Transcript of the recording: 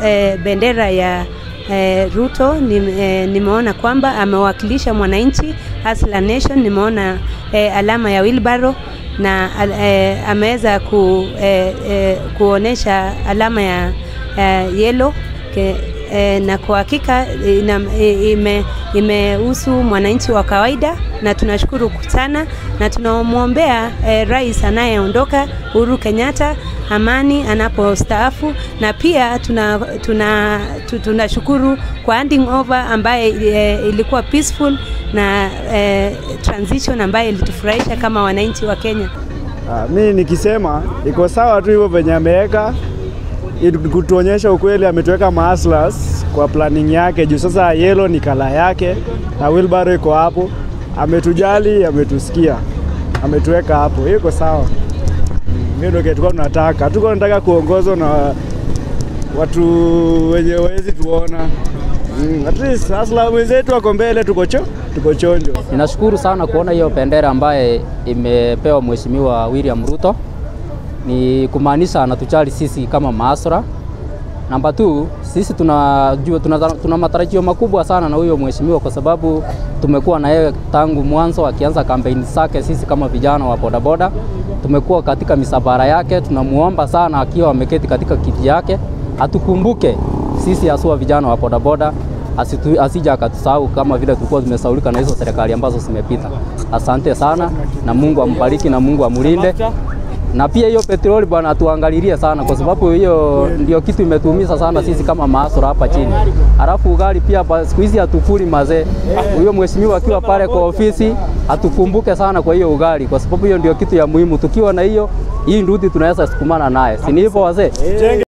eh, bendera ya eh, Ruto ni, eh, nimeona kwamba amewakilisha mwananchi Hustler Nation. Nimeona eh, alama ya wheelbarrow na eh, ameweza ku, eh, eh, kuonesha alama ya eh, yellow ke, eh, na kwa hakika ina, ime, imehusu mwananchi wa kawaida na tunashukuru sana na tunamwombea eh, rais anayeondoka Uhuru Kenyatta amani anapostaafu, na pia tuna tuna tu- tunashukuru kwa handing over ambaye eh, ilikuwa peaceful na eh, transition ambaye ilitufurahisha kama wananchi wa Kenya. Ah, mi nikisema iko sawa tu hivyo venye ameweka ili kutuonyesha ukweli, ametuweka mahustlers kwa planning yake juu sasa yellow ni kala yake na wheelbarrow iko hapo. Ametujali, ametusikia, ametuweka hapo, hiyo iko sawa. Hiyo ndio kitu tulikuwa tunataka. Hatuko tunataka kuongozwa na watu wenye wezi tuona. Mm, at least hustler wenzetu wako mbele, tuko cho, tuko chonjo. Ninashukuru sana kuona hiyo bendera ambaye imepewa Mheshimiwa William Ruto, ni kumaanisha anatujali sisi kama maasra. Namba 2 sisi tunajua tuna, tuna matarajio makubwa sana na huyo mheshimiwa kwa sababu tumekuwa na yeye tangu mwanzo akianza kampeni zake. Sisi kama vijana wa bodaboda tumekuwa katika misafara yake, tunamuomba sana akiwa ameketi katika kiti yake atukumbuke sisi haswa vijana wa bodaboda asitu, asija akatusahau kama vile tulikuwa tumesaulika na hizo serikali ambazo zimepita. Asante sana na Mungu ambariki na Mungu amulinde na pia hiyo petroli bwana atuangalilie sana, kwa sababu hiyo ndio kitu imetuumiza sana sisi kama maasura hapa chini. Alafu ugali pia pa- siku hizi hatukuli mazee. Huyo mheshimiwa akiwa pale kwa ofisi atukumbuke sana kwa hiyo ugali, kwa sababu hiyo ndio kitu ya muhimu. Tukiwa na hiyo hii ndudi tunaweza sukumana naye, si ni hivyo wazee?